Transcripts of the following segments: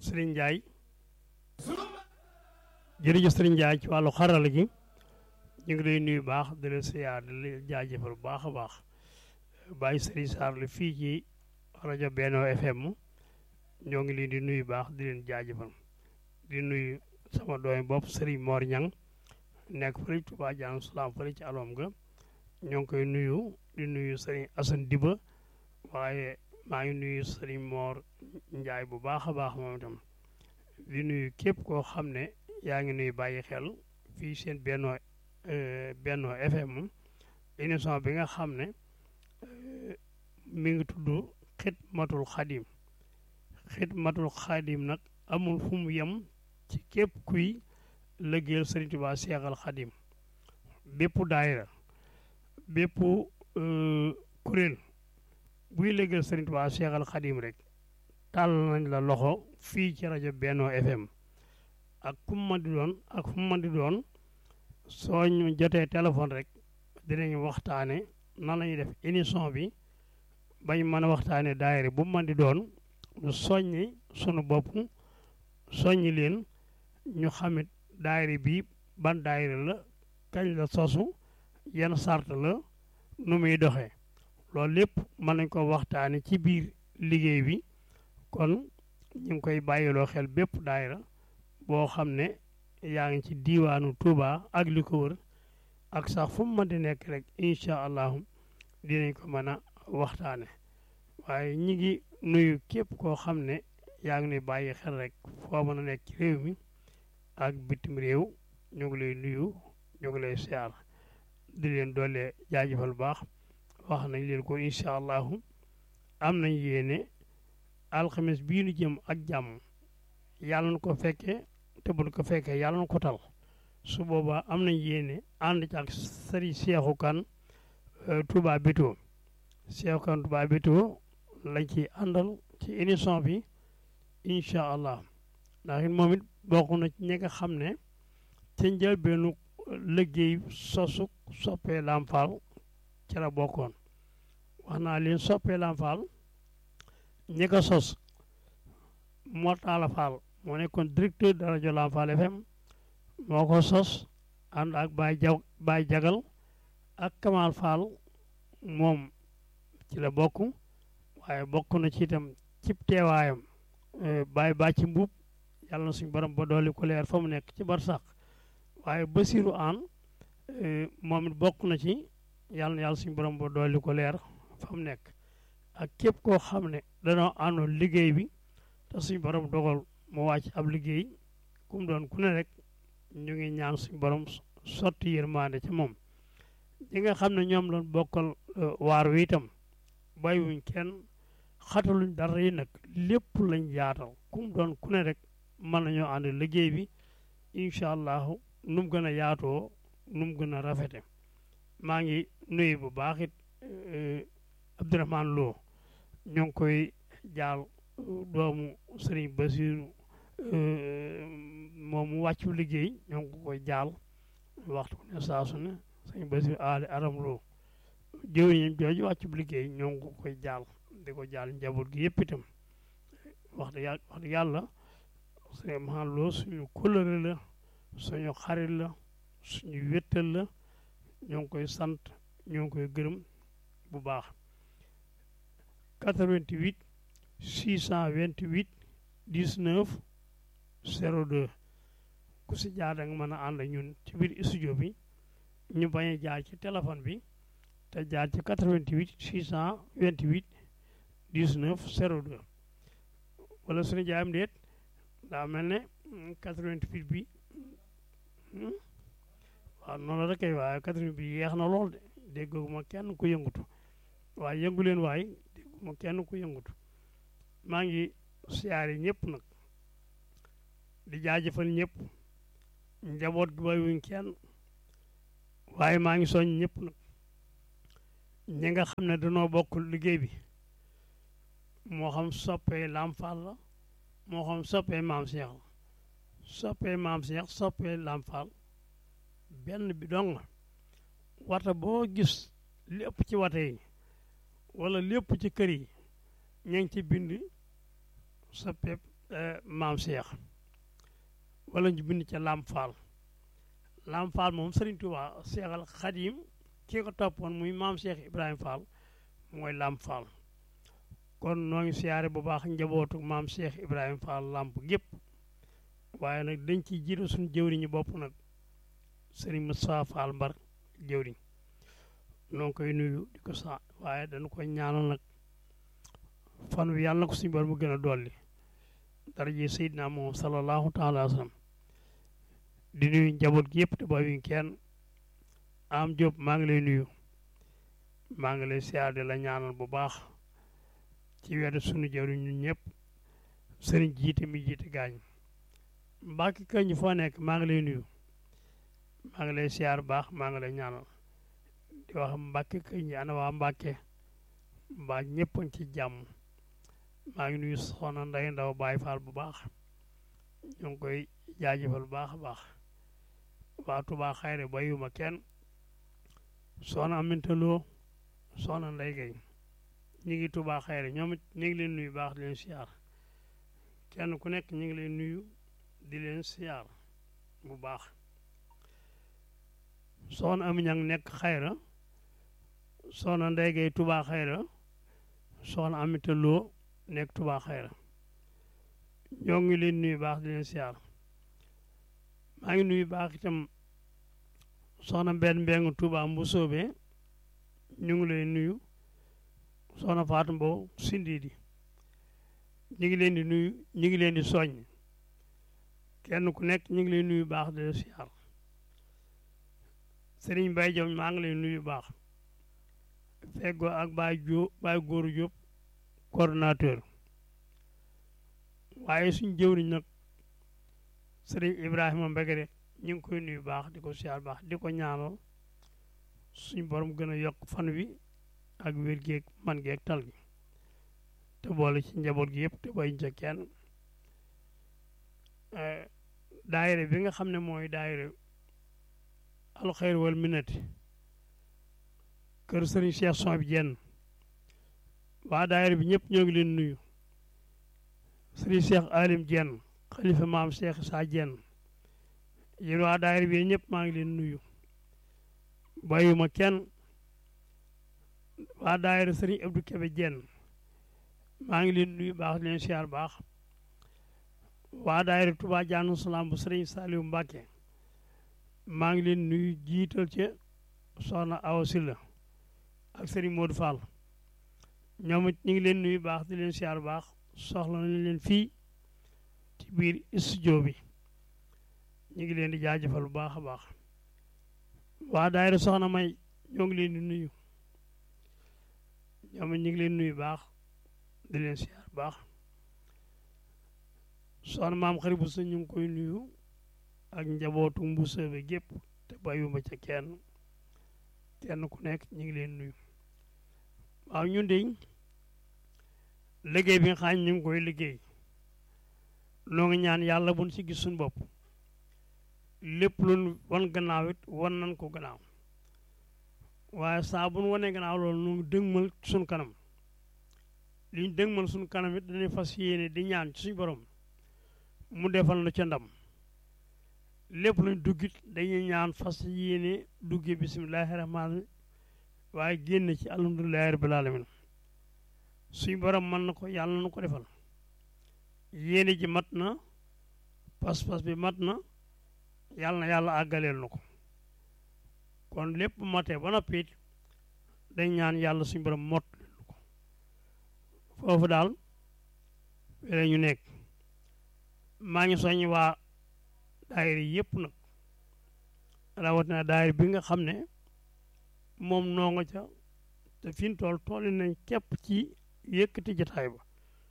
Serigne Ndiaye jërëjëf Serigne Ndiaye ci wàllu xarala gi ñu ngi lay nuyu baax di la siyaar di la jaajëfal bu baax a baax bàyyi Serigne Sarr la fii ci rajo Benno FM ñoo ngi leen di nuyu baax di leen jaajëfal di nuyu sama doomi bopp Serigne Mor Niang nekk fële Touba Dianou Salaam fële ci alom ga ñoo ngi koy nuyu di nuyu Serigne Assane Diba waaye maa ngi nuyu Serigne Mor Ndiaye bu baax a baax moom itam di nuyu képp koo xam ne yaa ngi nuy bàyyi xel fii seen Benno Benno FM émission bi nga xam ne mi ngi tudd Xidmatul Xadim Xidmatul Xadim nag amul fu mu yem ci képp kuy liggéeyal Sëriñ Tuubaa Seexal Xadim bépp daayira bépp kuréel buy liggéeyal Sëriñ Tuubaa Seexal Xadim rek tàll nañ la loxo fii ci rajo Benno FM ak fu mu mën di doon ak fu mu mën di doon soo ñu jotee téléphone rek dinañ waxtaane nan la ñuy def émission bi bañ mën a waxtaane daayira bu mu mën di doon ñu soññi sunu bopp soññi leen ñu xamit daayira bi ban daayira la kañ la sosu yan sart la nu muy doxee loolu lépp mën nañ ko waxtaane ci biir liggéey bi kon ñu ngi koy bàyyiloo xel bépp daayira boo xam ne yaa ngi ci diiwaanu Touba ak li ko wër ak sax fu mu mën di nekk rek incha allahu dinañ ko mën a waxtaane waaye ñi ngi nuyu képp koo xam ne yaa ngi nuy bàyyi xel rek foo mën a nekk ci réew mi ak bitim réew ñu ngi lay nuyu ñu ngi lay siyaar di leen doole jaajëfal baax wax nañ leen ko incha allahu am nañ yéene alxames bii nu jëm ak jàmm yàlla na ko fekkee te buñ ko fekkee yàlla na ko tal su boobaa am nañ yéene ànd ci ak sëriñ Seexu Kan Touba Bétto Seexu Kan Touba Bétto lañ ci àndal ci émission bi incha allah ndax it moom it bokk na ci ñi nga xam ne ca njëlbeenu liggéey sosu soppee Lamp Fall ci la bokkoon wax naa leen soppee Lamp Fall ñi ko sos Mor Talla Fall moo nekkoon directeur de rajo Lamp Fall FM moo ko sos ànd ak Baye ja Baye Jagal ak Kamal Fall moom ci la bokk waaye bokk na ci itam cib teewaayam Baye Bàcci Mbuub yàlla na suñu borom ba dooli ko leer fa mu nekk ci bar sax waaye Basiru Aan moom it bokk na ci yàlla na yàlla suñu borom ba dooli ko leer fa mu nekk ak képp koo xam ne danoo àndoon liggéey bi te suñu borom dogal mu wàcc ab liggéey ku mu doon ku ne rek ñu ngi ñaan suñu borom sotti yërmande ci moom ñi nga xam ne ñoom lañ bokkal waar wi itam bàyyiwuñ kenn xataluñ dara yi nag lépp lañ yaatal ku mu doon ku ne rek mën nañoo ànd liggéey bi incha allahu nu mu gën a yaatoo nu mu gën a rafete maa ngi nuyu bu baax it Abdourahmane Lo ñoo ngi koy jaal doomu Sëriñ Basiru moom mu wàccu liggéey ñoo ngi ko koy jaal waxtu ne saa su ne Sëriñ Basiru aali aram Lo jëwriñam jooju wàccu liggéey ñoo ngi ko koy jaal di ko jaal njaboot gi yëpp itam wax dëgg yàlla wax dëgg yàlla Sëriñ Abdourahmane Lo suñu kóllëre la suñu xarit la suñu wéttal la ñoo ngi koy sant ñoo ngi koy gërëm bu baax 88 628 19 02 ku si jaar da nga mën a ànd ak ñun ci biir studio bi ñu bañ a jaar ci téléphone bi te jaar ci 88 628 19 02 wala suñu jaayam déet daa mel ne 88 bi waaw noonu la kay waaye 88 bi yeex na lool de dégguma kenn ku yëngutu waaye yëngu leen waay dégguma kenn ku yëngutu maa ngi siyaare ñëpp nag di jaajëfal ñëpp njaboot gi bàyyiwuñ kenn waaye maa ngi soñ ñëpp nag ñi nga xam ne dañoo bokk liggéey bi moo xam soppee Lamp Fall la moo xam soppee Maam Cheikh la soppee Maam Cheikh soppee Lamp Fall benn bi dong wata boo gis lépp ci wata yi wala lépp ci kër yi ña ngi ci bind soppee maam Cheikh wala ñu bind ca Lam Fall Lam Fall moom Serigne Touba Cheikhal Khadim ki ko toppoon muy maam Cheikh Ibrahima Fall mooy Lam Fall kon noo ngi siyaare bu baax njabootu maam Cheikh Ibrahima Fall Lamp gépp waaye nag dañ ciy jiitu suñu jëwriñu bopp nag Serigne Moussa Fall Mbar jëwriñ noo ngi koy nuyu di ko sa waaye dañu koy ñaanal nag fan wi yàlla na ko suñu bor mu gën a dolli dara ji Seydina moom sallallahu taala wa sallam di nuyu njaboot gi yëpp te bàyyiwuñ kenn am Diop maa ngi lay nuyu maa ngi lay siyaar di la ñaanal bu baax ci wetu sunu jëwriñ ñun ñëpp sëriñ jiite mi jiite gaañ mbàkki kañ ñu foo nekk maa ngi lay nuyu maa ngi lay siyaar bu baax maa ngi lay ñaanal di wax mbàkki kañ ñi ana waa mbàkke mbaa ñëpp a ci jàmm maa ngi nuyu soxna Ndeye Ndaw Baye Fall bu baax ñu ngi koy jaajëfal bu baax a baax waa Touba Xayre bayuma kenn soxna Aminta Lo soxna Ndeye Gueye ñu ngi Touba Xayre ñoom it ñu ngi leen nuyu baax di leen siyaar kenn ku nekk ñu ngi leen nuyu di leen siyaar bu baax soxna Ami Ñang nekk Xayra soxna Ndeye Gueye Touba Xayra soxna Aminta Lo nekk Touba Xayra ñoo ngi leen nuyu baax di leen siyaar maa ngi nuyu baax itam soxna mbenn mbeng Touba mbu soobee ñu ngi leen nuyu soxna Faatu Mbow Sindidi ñu ngi leen di nuyu ñu ngi leen di soññ kenn ku nekk ñu ngi leen nuyu baax di leen siyaar Sëriñ Mbay Jom maa ngi leen nuyu baax feggoo ak Baay Jóob Baay Góoru Jóob coordonnateur waaye suñ jëwriñ nag sëriñ Ibrahima Mbegere ñu ngi koy nuyu baax di ko siyaar baax di ko ñaanal suñ borom gën a yokk fan wi ak wér geeg man geeg tal gi te boole ci njaboot gi yëpp te bayuñ ca kenn daayira bi nga xam ne mooy daayira alxeyr wal minati kër sëriñ Cheikh son bi jenn waa daayira bi ñëpp ñoo ngi leen nuyu sëriñ Cheikh Alim jenn xalifa maam Cheikh Sa jenn yéen waa daayira bi ñëpp maa ngi leen nuyu bàyyuma kenn waa daayira sëriñ Abdou Kebe jenn maa ngi leen nuyu baax leen siyaar baax waa daayira Touba Jaanu Salaam bu sëriñ Saliou Mbacke maa ngi leen nuyu jiital ca soxna Awa Silla ak sëriñ Modou Fall ñoom it ñu ngi leen nuyu baax di leen siyaar baax soxla nañ leen fii ci biir studio bi ñu ngi leen di jaajëfal bu baax a baax waa daayira soxna may ñoo ngi leen di nuyu ñoom it ñu ngi leen nuyu baax di leen siyaar baax soxna maam xarit bu sa ñu ngi koy nuyu ak njabootu mbusa bi gépp te bàyyuma ca kenn kenn ku nekk ñu ngi leen nuyu waaw ñun de liggéey bi nga xam ñu ngi koy liggéey noo ngi ñaan yàlla buñ ci gis suñu bopp lépp lu wan gannaaw it wan nañ ko gannaaw waaye saa bu nu wanee gannaaw loolu nu ngi dëgmal suñu kanam li ñu dëgmal suñu kanam it dañuy fas yéene di ñaan ci suñu borom mu defal na ca ndam lépp luñ duggit dañuy ñaan fas yéene dugge bisimilahi rahmaani waaye génn ci alhamdulilahi rabbil alamin suñu borom mën na ko yàlla na ko defal yéene ji mat na pas-pas bi mat na yàlla na yàlla àggaleel na ko kon lépp matee ba noppi it dañ ñaan yàlla suñu borom mot ko foofu daal wele ñu nekk maa ngi soññ waa daayira yëpp nag rawatina daayira bi nga xam ne moom noo nga ca te fi ñu toll toll nañ képp ci yëkkati jataay ba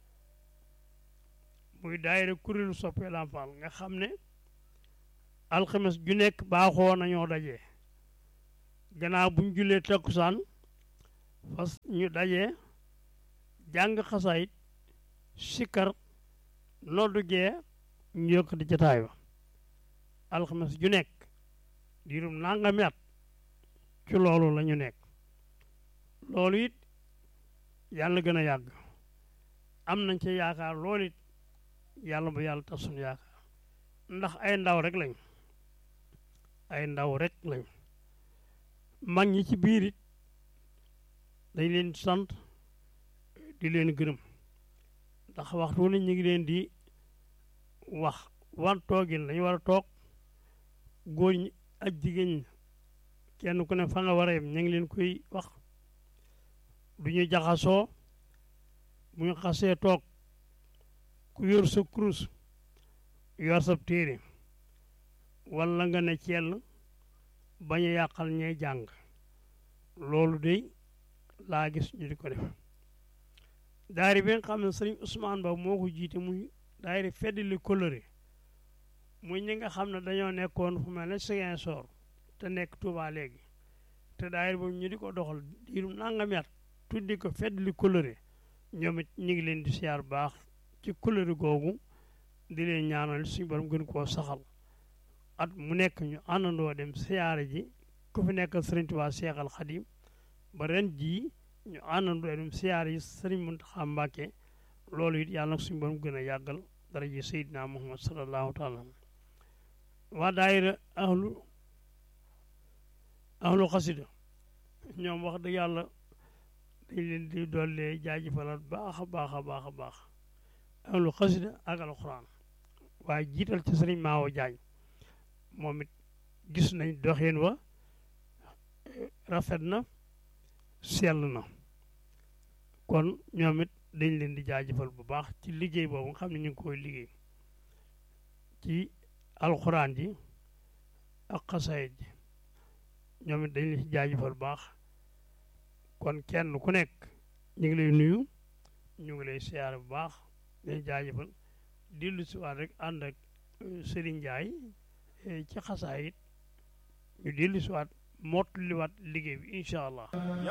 muy daayira kuréelu soppee Lamp Fall nga xam ne alxames ju nekk baaxoo nañoo dajee gannaaw buñ jullee takkusaan fas ñu dajee jàng xasaayit sikkar noddu gee ñu yëkkati jataay ba alxames ju nekk diirum nangami at ci loolu la ñu nekk loolu it yàlla gën a yàgg am nañ ca yaakaar loolu it yàlla bu yàlla tas suñu yaakaar ndax ay ndaw rek lañ ay ndaw rek lañ mag ñi ci biir it dañ leen sant di leen gërëm ndax waxtu ne ñu ngi leen di wax wan toogin lañu war a toog góor ñi ak jigéen ñi kenn ku ne fa nga war a yem ñu ngi leen koy wax du ñu jaxasoo bu ñu xasee toog ku yor sa kurus yor sa téere walla nga ne cell bañ a yàqal ñay jàng loolu de laa gis ñu di ko def daayira bi nga xam ne sëriñ Ousmane Ba moo ko jiite muy daayira feddali coloré muy ñi nga xam ne dañoo nekkoon fu mel ne Ziguinchor te nekk Touba léegi te daayira boobu ñu di ko doxal diirum nangami at tuddi ko feddali coloré ñoom it ñu ngi leen di siyaar baax ci coloré googu di leen ñaanal suñu borom gën koo saxal at mu nekk ñu àndandoo dem siyaare ji ku fi nekk sëriñ Touba Cheikh Al Khadim ba ren jii ñu àndandoo dem siyaare yi sëriñ Mountakha Mbacké loolu it yàlla nag suñu borom gën a yàggal dara ji Seydina Muhammad sallallahu taala waa daayira ahlu ahlu xasida ñoom wax dëgg yàlla dañ leen di dollee jaajëfalaat baax a baax a baax a baax ahlu xasida ak alxuraan waaye jiital ci sëriñ Maawo Jaañ moom it gis nañ doxin wa rafet na sell na kon ñoom it dañ leen di jaajëfal bu baax ci liggéey boobu nga xam ne ñu ngi koy liggéey ci alxuraan ji ak xasaayit ji ñoom it dañ leen di jaajëfal bu baax kon kenn ku nekk ñu ngi lay nuyu ñu ngi lay siyaare bu baax dañ jaajëfal dellu si waat rek ànd ak Serigne Ndiaye ci xasaayit ñu dellu si waat mottaliwaat liggéey bi incha allah